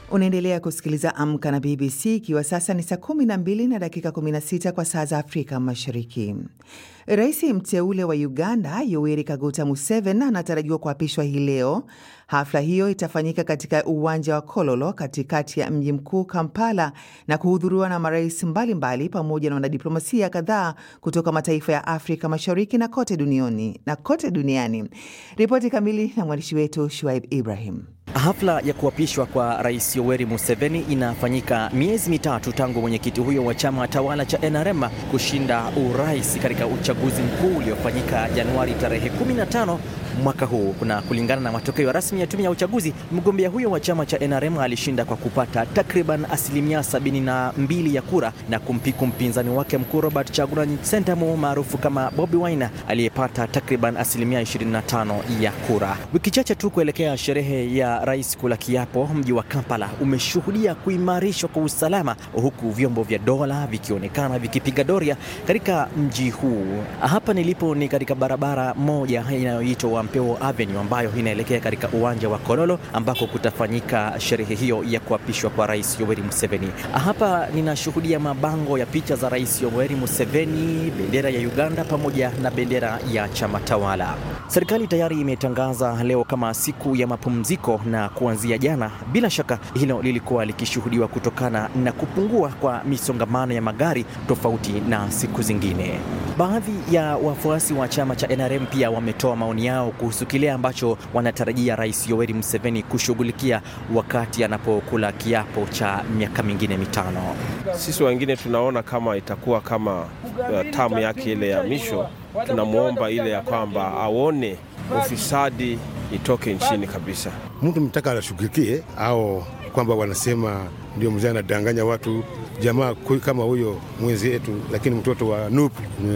Unaendelea kusikiliza Amka na BBC ikiwa sasa ni saa 12 na dakika 16 kwa saa za Afrika Mashariki. Rais mteule wa Uganda Yoweri Kaguta Museveni anatarajiwa kuapishwa hii leo. Hafla hiyo itafanyika katika uwanja wa Kololo katikati ya mji mkuu Kampala na kuhudhuriwa na marais mbalimbali pamoja na wanadiplomasia kadhaa kutoka mataifa ya Afrika Mashariki na kote duniani, na kote duniani. Ripoti kamili na mwandishi wetu Shuaib Ibrahim. Hafla ya kuapishwa kwa Rais Yoweri Museveni inafanyika miezi mitatu tangu mwenyekiti huyo wa chama tawala cha NRM kushinda urais katika uchaguzi mkuu uliofanyika Januari tarehe 15 mwaka huu. Kuna kulingana na matokeo rasmi ya tume ya uchaguzi, mgombea huyo wa chama cha NRM alishinda kwa kupata takriban asilimia 72 ya kura na kumpiku mpinzani wake mkuu Robert Chagulanyi Sentamu maarufu kama Bobi Wine aliyepata takriban asilimia 25 ya kura. Wiki chache tu kuelekea sherehe ya rais kula kiapo, mji wa Kampala umeshuhudia kuimarishwa kwa usalama, huku vyombo vya dola vikionekana vikipiga doria katika mji huu. Hapa nilipo ni katika barabara moja inayoitwa Wampeo Avenue ambayo inaelekea katika uwanja wa Kololo ambako kutafanyika sherehe hiyo ya kuapishwa kwa rais Yoweri Museveni. Hapa ninashuhudia mabango ya picha za rais Yoweri Museveni, bendera ya Uganda pamoja na bendera ya chama tawala. Serikali tayari imetangaza leo kama siku ya mapumziko na kuanzia jana, bila shaka hilo lilikuwa likishuhudiwa kutokana na kupungua kwa misongamano ya magari tofauti na siku zingine. Baadhi ya wafuasi wa chama cha NRM pia wametoa maoni yao kuhusu kile ambacho wanatarajia Rais Yoweri Museveni kushughulikia wakati anapokula kiapo cha miaka mingine mitano. Sisi wengine tunaona kama itakuwa kama uh, tamu yake ile ya misho, tunamwomba ile ya kwamba aone ufisadi itoke nchini kabisa. Mtu mtaka anashughulikie au kwamba wanasema ndio mzee anadanganya watu jamaa kama huyo mwenzi yetu, lakini mtoto wa NUP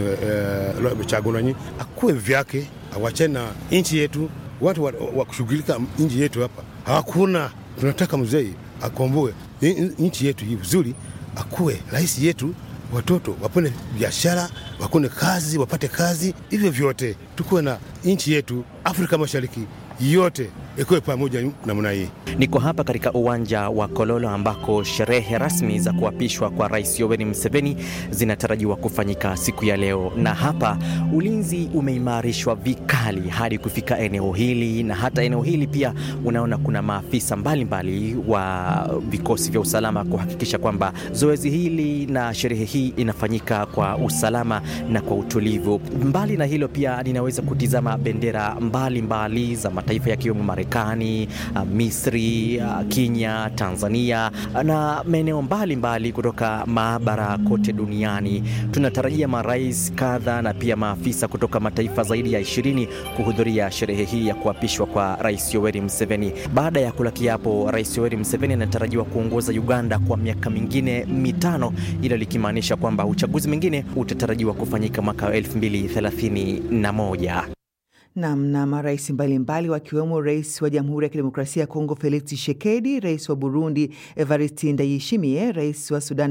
uh, Chagulanyi akuwe vyake, awachane na nchi yetu. Watu wa, wa kushughulika nchi yetu hapa hawakuna. Tunataka mzee akomboe nchi yetu hii vizuri, akuwe rais yetu, watoto wapone biashara, wakone kazi, wapate kazi, hivyo vyote tukuwe na nchi yetu Afrika Mashariki yote ikuwe pamoja namna hii. Niko hapa katika uwanja wa Kololo ambako sherehe rasmi za kuapishwa kwa Rais Yoweri Museveni zinatarajiwa kufanyika siku ya leo, na hapa ulinzi umeimarishwa vikali hadi kufika eneo hili, na hata eneo hili pia unaona kuna maafisa mbalimbali mbali wa vikosi vya usalama kuhakikisha kwamba zoezi hili na sherehe hii inafanyika kwa usalama na kwa utulivu. Mbali na hilo, pia ninaweza kutizama bendera mbalimbali mbali za mataifa yakiwemo Marekani, Misri, Kenya, Tanzania na maeneo mbalimbali kutoka maabara kote duniani. Tunatarajia marais kadha na pia maafisa kutoka mataifa zaidi ya ishirini kuhudhuria sherehe hii ya kuapishwa kwa Rais Yoweri Museveni. Baada ya kula kiapo, Rais Yoweri Museveni anatarajiwa kuongoza Uganda kwa miaka mingine mitano, hilo likimaanisha kwamba uchaguzi mwingine utatarajiwa kufanyika mwaka 2031. Nam na marais mbalimbali wakiwemo rais wa Jamhuri ya Kidemokrasia ya Kongo Felix Tshisekedi, rais wa Burundi Evariste Ndayishimiye, rais wa Sudan